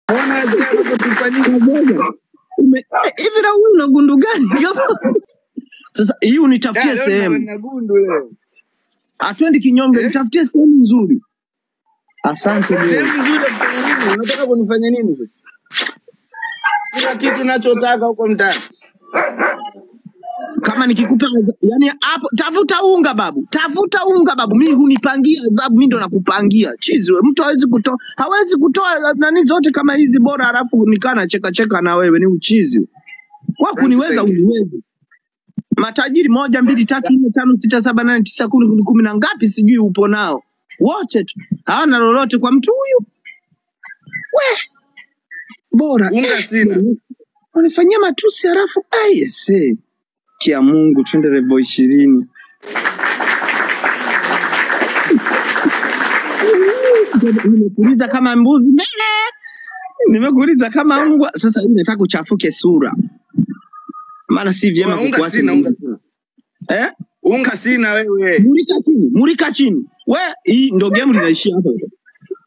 Ona zile anapotufanyia. Kaboga. Ume- eh, hivi na wewe una gundu gani kama sasa hii unitafutie Ya, leo sehemu na gundu leo. atwendi kinyonge Eh? nitafutie sehemu nzuri asante bro Sehemu nzuri ya kufanya nini? Unataka kunifanya nini? sasa? Kila kitu nachotaka huko mtaani. kama nikikupa yani hapo tafuta unga babu tafuta unga babu mimi hunipangia adhabu mimi ndo nakupangia chizi we mtu hawezi kutoa hawezi kutoa nani zote kama hizi bora halafu nikaa na cheka cheka na wewe ni uchizi wa Thank you, kuniweza thank you. uniwezi matajiri moja mbili tatu nne tano sita saba nane tisa kumi kumi kumi na ngapi sijui upo nao wote tu hawana lolote kwa mtu huyu we bora Unga sina. unifanyia matusi halafu ayese kia Mungu twende revo ishirini nimekuuliza kama mbuzi mele nimekuuliza kama mbwa sasa hii nataka uchafuke sura maana si vyema Unga kukuacha sina, unga mimi sina. eh Unga sina wewe. murika chini murika chini we hii ndo game linaishia hapa